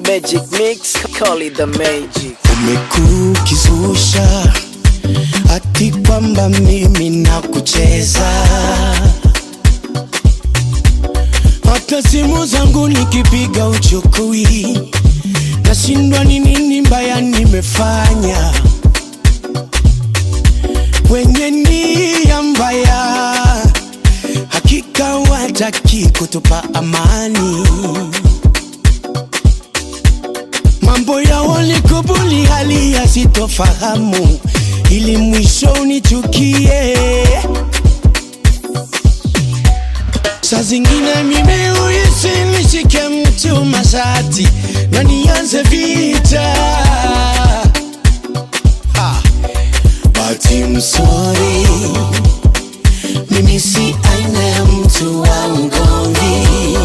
magic mix, call it the magic. umekukizusha ati kwamba mimi na kucheza hata simu zangu nikipiga uchukui nashindwa ni nini mbaya nimefanya wenye nia mbaya hakika wataki kutupa amani mambo ya walikubuli hali ya sitofahamu ili mwisho unichukie saa zingine mimi huisi nishike mtu masati na nianze vita Ha. but I'm sorry mimi si aina ya mtu wa ugomvi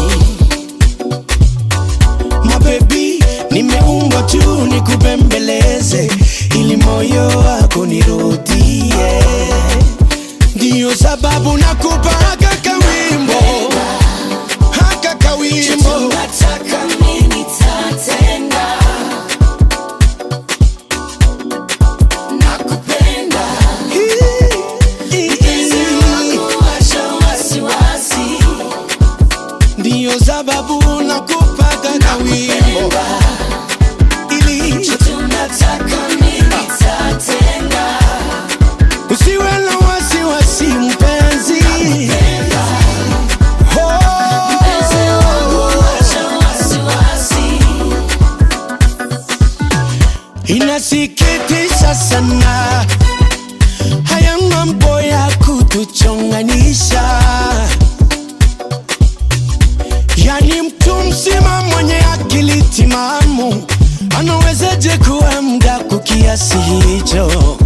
mabebi nimeumbwa tu nikupembeleze ili moyo wako nirudie ndiyo sababu nakupa haka kawimbo haka kawimbo Nataka mimi tatenda nakupenda mpenzi wangu acha wasiwasi ndiyo sababu nakupa haka kawimbo ili tunataka mimi tatenda usiwe na wasiwasi mpenzi mpenzi wangu oh. acha wasiwasi inasikitisha sana haya mambo ya kutuchonganisha yani mtu mzima mwenye akili timamu anawezaje kuwa mdaku kiasi hicho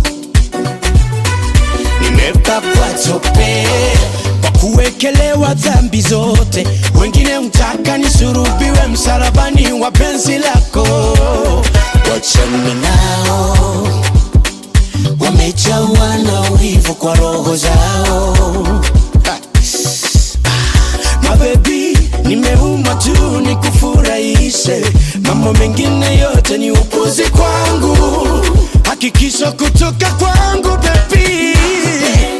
nimepakwa tope kwa kuwekelewa dhambi zote wengine mtaka nisurubiwe msalabani wa penzi lako wachani nao wamejawa na ulivu kwa roho zao Ha. Ah, mabebi nimeumwa tu nikufurahishe mambo mengine yote ni upuzi kwangu hakikisho kutoka kwangu bebi